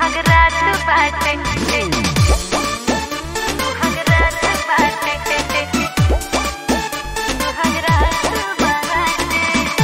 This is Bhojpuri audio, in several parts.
सुहाग रात बाटे सुहाग रात बाटे सुहाग रात बाटे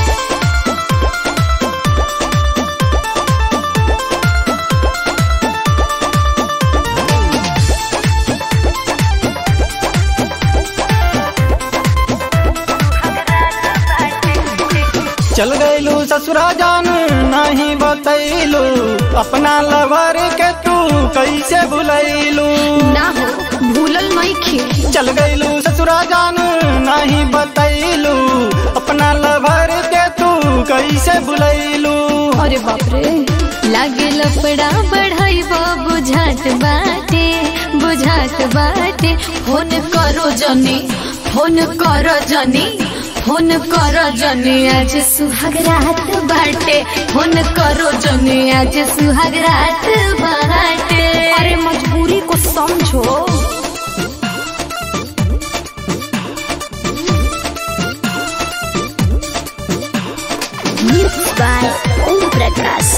चल गईलू ससुरा जान नहीं बतैलू अपना लवर के तू कैसे भुलैलू ना हो भूलल नहीं चल गईलू ससुरा जान नहीं बतैलू अपना लवर के तू कैसे भुलैलू अरे बाप रे लागे लफड़ा बढ़ाई बुझात बाटे बुझात बाटे फोन करो जनी फोन करो जनी फोन करो जनी आज सुहाग रात बाटे फोन करो जनी आज सुहाग रात बाटे अरे मजबूरी को समझो Mixed by Om Prakash.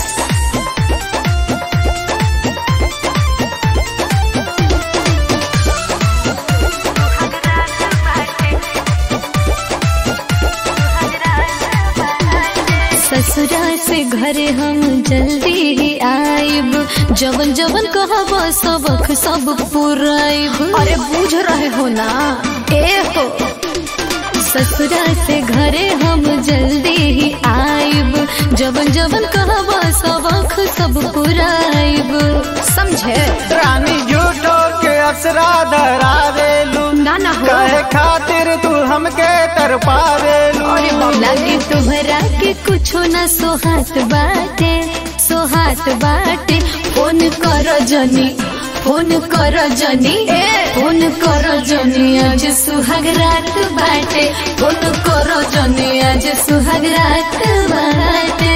ससुरा से घरे हम जल्दी ही आइब जवन जवन कहब सबक सब पुराइब अरे बूझ रहे हो ना ए हो ससुरा से घरे हम जल्दी ही आइब जवन जवन कहब सबक सब पुराइब समझे रानी झूठो के अक्सरा धरा देलू ना ना हो कहे खातिर तू हमके तरपा देलू लागे तुम्हरा के कुछो न सोहात बाटे सोहात बाटे फोन कर जनी फोन कर जनी फोन कर जनी आज सुहाग रात बाटे फोन कर जनी आज सुहाग रात बाटे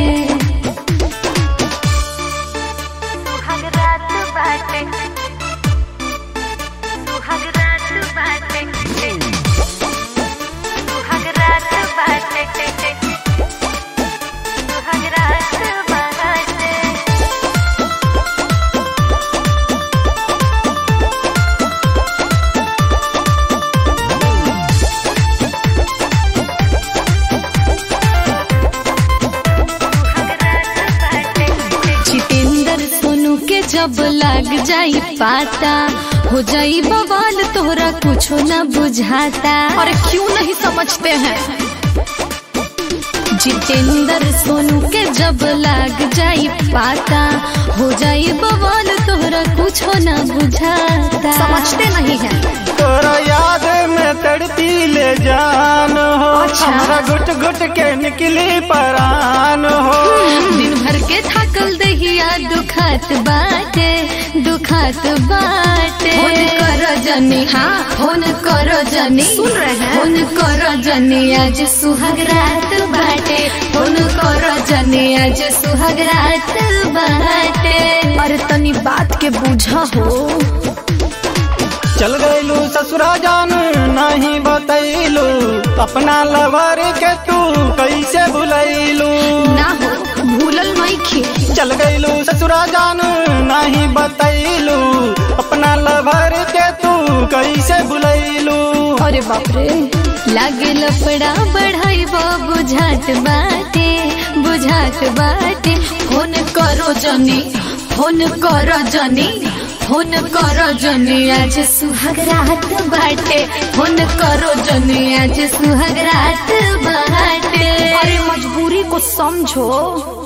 सुहाग रात बाटे सुहाग रात बाटे सुहाग रात बाटे सुहाग रात बाटे जितेंद्र सोनू के जब लाग जाई पाता हो जाई बवाल तोहरा कुछो न बुझाता और क्यों नहीं समझते हैं जितेंद्र सोनू के जब लाग जाई पाता हो जाई बवाल तोहरा कुछो न बुझाता समझते नहीं है तोरा याद में तड़पी ले जान हो अच्छा। हमरा घुट घुट के निकली परान हो दिन भर के थकल दहिया दुखात बाटे दुखात बाटे फोन करो जनी हाँ फोन करो जनी सुन रहे हैं फोन करो जनी आज सुहाग रात बाटे फोन करो जनी आज सुहाग रात बाटे अरे तनी बात के बुझा हो चल गईलू ससुरा जान नहीं बतैलू अपना लवर के तू कैसे भुलैलू ना हो भूलल नहीं चल गईलू ससुरा जान नहीं बतैलू अपना लवर के तू कैसे भुलैलू अरे बाप रे लागे लफड़ा बढ़ाई बुझात बाटे बुझात बाटे फोन करो जनी फोन करो जनी फोन करो जनी आज सुहाग रात बाटे फोन करो जनी आज सुहाग रात बाटे अरे मजबूरी को समझो